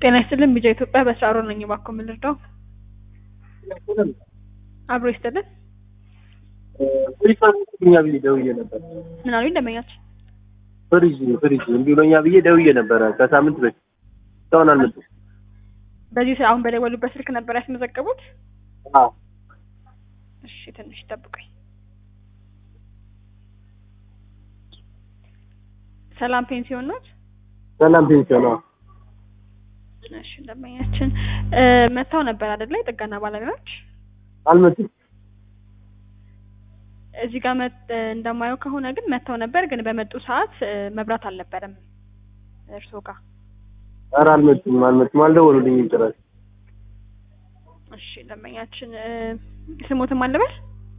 ጤና ይስጥልን ቢጃ ኢትዮጵያ በስራ ነኝ። እባክዎ ምን ልርዳው? አብሮ ይስጥልን። ፍሪጅ እኛ ብዬ ደውዬ ነበር። ምን አሉኝ ደንበኛችን? ፍሪጅ ፍሪጅ እምቢ ብሎኛ ብዬ ደውዬ ነበረ ከሳምንት በፊት እስካሁን አልመጡም። በዚህ ሰ- አሁን በደወሉበት ስልክ ነበር ያስመዘገቡት? አዎ እሺ ትንሽ ጠብቀኝ። ሰላም ፔንሲዮን ኖት? ሰላም ፔንሲዮን ነው። እሺ ደንበኛችን እ መጥተው ነበር አይደለ? የጥገና ባለሙያዎች አልመጡም። እዚህ ጋር መጥ እንደማየው ከሆነ ግን መጥተው ነበር፣ ግን በመጡ ሰዓት እ መብራት አልነበረም እርስዎ ጋር። ኧረ አልመጡም አልመጡም አልደወሉልኝም ጭራሽ። እሺ ደንበኛችን እ ስሞትም አለበት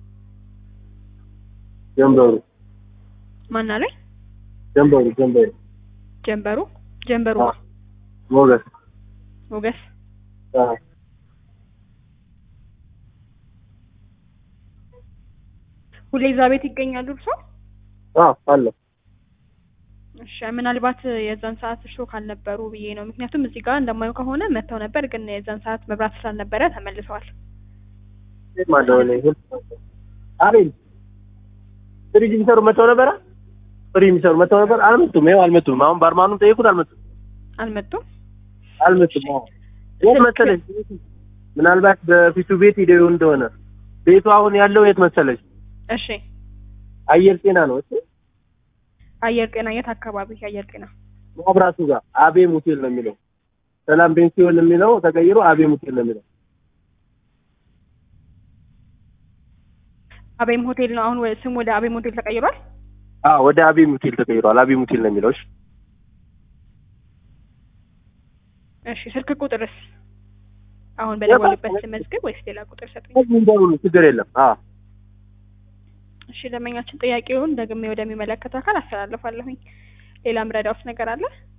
ጀንበሩ ማን አለኝ? ጀንበሩ ጀንበሩ ጀንበሩ ጀንበሩ አዎ። ሞገስ ሞገስ አዎ ሁሌ እዛ ቤት ይገኛሉ እርስዎ? አዎ አለ እሺ ምናልባት የዛን ሰዓት እርስዎ ካልነበሩ ብዬ ነው። ምክንያቱም እዚህ ጋር እንደማየው ከሆነ መጥተው ነበር፣ ግን የዛን ሰዓት መብራት ስላልነበረ ተመልሰዋል። ማለሆነ አቤል ፍሪጅ የሚሰሩ መጥተው ነበረ። ፍሪጅ የሚሰሩ መጥተው ነበር። አልመጡም። ይኸው አልመጡም። አሁን ባርማኑን ጠየቁት። አልመጡም አልመጡም። አልመጡም። አዎ የት መሰለሽ? ምናልባት በፊቱ ቤት ሂደው እንደሆነ ቤቱ አሁን ያለው የት መሰለሽ? እሺ አየር ጤና ነው። እሺ አየር ጤና የት አካባቢ አየር ጤና? መብራቱ ጋር አቤም ሆቴል ነው የሚለው። ሰላም ፔንሲዮን የሚለው ተቀይሮ አቤም ሆቴል ነው የሚለው። አቤም ሆቴል ነው አሁን ወ- ስም ወደ አቤም ሆቴል ተቀይሯል። አዎ ወደ አቤም ሆቴል ተቀይሯል። አቤም ሆቴል ነው የሚለው። እሺ እሺ ስልክ ቁጥርስ አሁን በደወሉበት ስመዝግብ ወይስ ሌላ ቁጥር ሰጡኝ? እዚህ እንደውሉ ችግር የለም። አዎ እሺ ደንበኛችን ጥያቄውን ደግሜ ወደሚመለከተው አካል አስተላልፋለሁኝ። ሌላ ምረዳውስ ነገር አለ?